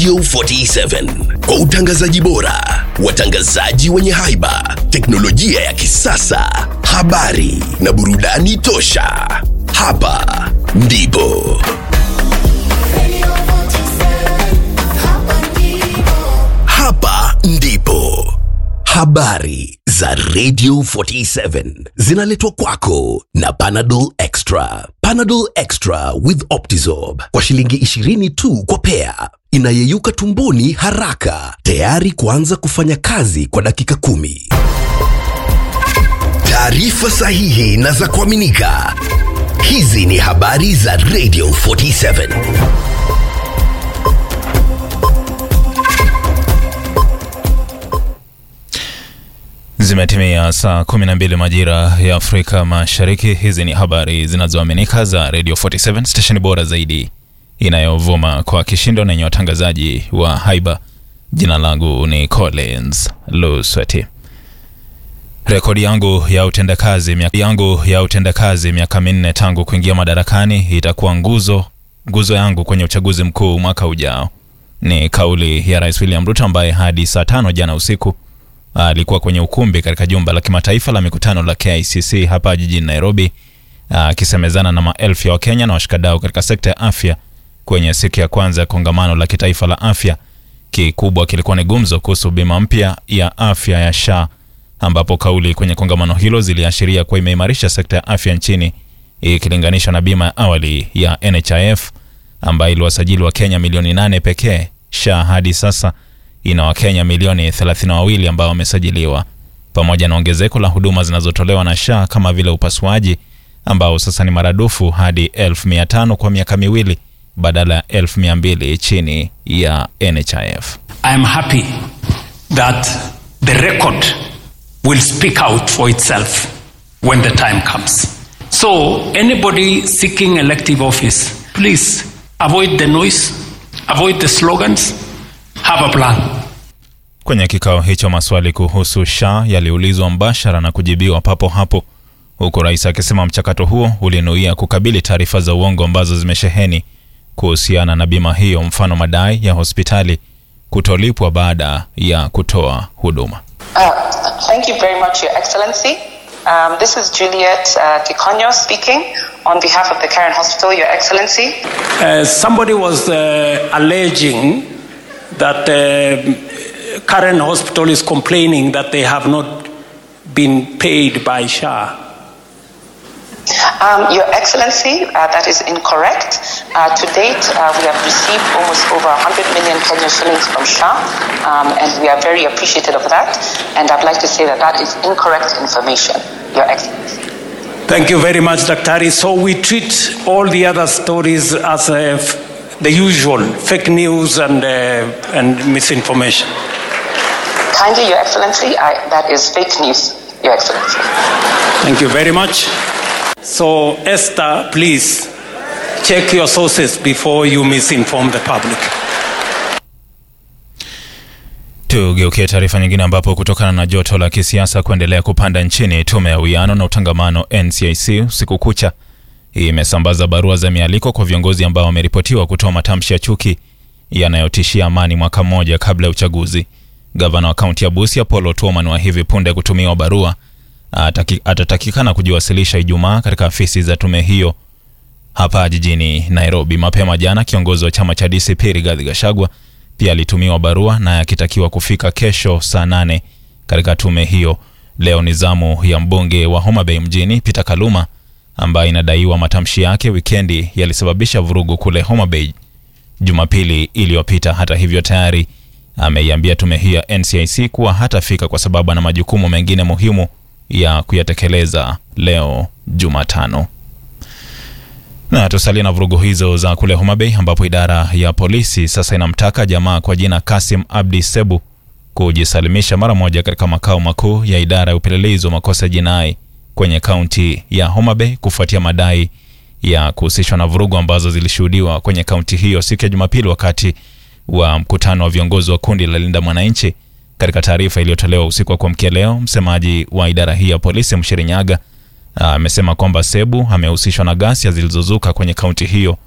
Radio 47 kwa utangazaji bora, watangazaji wenye haiba, teknolojia ya kisasa, habari na burudani tosha. Hapa ndipo hapa ndipo habari za Radio 47 zinaletwa kwako na Panadol Extra. Panadol Extra with Optizorb kwa shilingi 20 tu kwa pea, inayeyuka tumboni haraka, tayari kuanza kufanya kazi kwa dakika kumi. Taarifa sahihi na za kuaminika. Hizi ni habari za Radio 47. Zimetimia saa 12 majira ya Afrika Mashariki. Hizi ni habari zinazoaminika za Radio 47 stesheni bora zaidi inayovuma kwa kishindo na yenye watangazaji wa haiba. Jina langu ni Collins Lusweti. Rekodi yangu ya utendakazi miaka yangu ya utendakazi miaka minne tangu kuingia madarakani itakuwa nguzo nguzo yangu kwenye uchaguzi mkuu mwaka ujao, ni kauli ya Rais William Ruto ambaye hadi saa tano jana usiku alikuwa kwenye ukumbi katika jumba la kimataifa la mikutano la KICC hapa jijini Nairobi, akisemezana na maelfu ya Wakenya na washikadau katika sekta ya afya kwenye siku ya kwanza ya kongamano la kitaifa la afya. Kikubwa kilikuwa ni gumzo kuhusu bima mpya ya afya ya SHA, ambapo kauli kwenye kongamano hilo ziliashiria kuwa imeimarisha sekta ya afya nchini ikilinganishwa na bima ya awali ya NHIF ambayo iliwasajili wa Kenya milioni nane pekee. SHA hadi sasa ina Wakenya milioni 32 ambao wamesajiliwa, pamoja na ongezeko la huduma zinazotolewa na SHA kama vile upasuaji ambao sasa ni maradufu hadi 1500 kwa miaka miwili badala ya 1200 chini ya NHIF. I am happy that the record will speak out for itself when the time comes. So, anybody seeking elective office, please avoid the noise, avoid the slogans, have a plan. Kwenye kikao hicho maswali kuhusu SHA yaliulizwa mbashara na kujibiwa papo hapo, huku rais akisema mchakato huo ulinuia kukabili taarifa za uongo ambazo zimesheheni kuhusiana na bima hiyo, mfano madai ya hospitali kutolipwa baada ya kutoa huduma. Uh, thank you very much, Your Excellency. Um, this is Juliet uh, Kikonyo speaking on behalf of the Karen Hospital, Your Excellency. Uh, somebody was uh, alleging that uh, Karen Hospital is complaining that they have not been paid by SHA. Um, Your Excellency, uh, that is incorrect. Uh, to date, uh, we have received almost over 100 million Kenyan shillings from SHA, um, and we are very appreciative of that. And I'd like to say that that is incorrect information, Your Excellency. Thank you very much, Dr. So we treat all the other stories as uh, f- the usual fake news and, uh, and misinformation. Kindly, Your Excellency, I, that is fake news, Your Excellency. Thank you very much. So, Esther, please check your sources before you misinform the public. Tugeukie taarifa nyingine ambapo kutokana na joto la kisiasa kuendelea kupanda nchini, tume ya uwiano na utangamano NCIC usiku kucha imesambaza barua za mialiko kwa viongozi ambao wameripotiwa kutoa matamshi ya chuki yanayotishia amani mwaka mmoja kabla ya uchaguzi. Gavana wa kaunti ya Busia Paul Otuoman wa hivi punde kutumiwa barua ataki, atatakikana kujiwasilisha Ijumaa katika afisi za tume hiyo hapa jijini Nairobi. Mapema jana, kiongozi wa chama cha DCP Rigathi Gachagua pia alitumiwa barua naye akitakiwa kufika kesho saa nane katika tume hiyo. Leo ni zamu ya mbunge wa Homa Bay mjini Peter Kaluma ambaye inadaiwa matamshi yake wikendi yalisababisha vurugu kule Homa Bay Jumapili iliyopita. Hata hivyo, tayari ameiambia tume hiyo ya NCIC kuwa hatafika kwa sababu ana majukumu mengine muhimu ya kuyatekeleza leo Jumatano. Na tusalie na vurugu hizo za kule Homa Bay ambapo idara ya polisi sasa inamtaka jamaa kwa jina Kasim Abdi Sebu kujisalimisha mara moja katika makao makuu ya idara ya upelelezi wa makosa ya jinai kwenye kaunti ya Homa Bay kufuatia madai ya kuhusishwa na vurugu ambazo zilishuhudiwa kwenye kaunti hiyo siku ya Jumapili wakati wa mkutano wa viongozi wa kundi la Linda Mwananchi. Katika taarifa iliyotolewa usiku wa kuamkia leo, msemaji wa idara hii ya polisi Mshiri Nyaga amesema kwamba Sebu amehusishwa na ghasia zilizozuka kwenye kaunti hiyo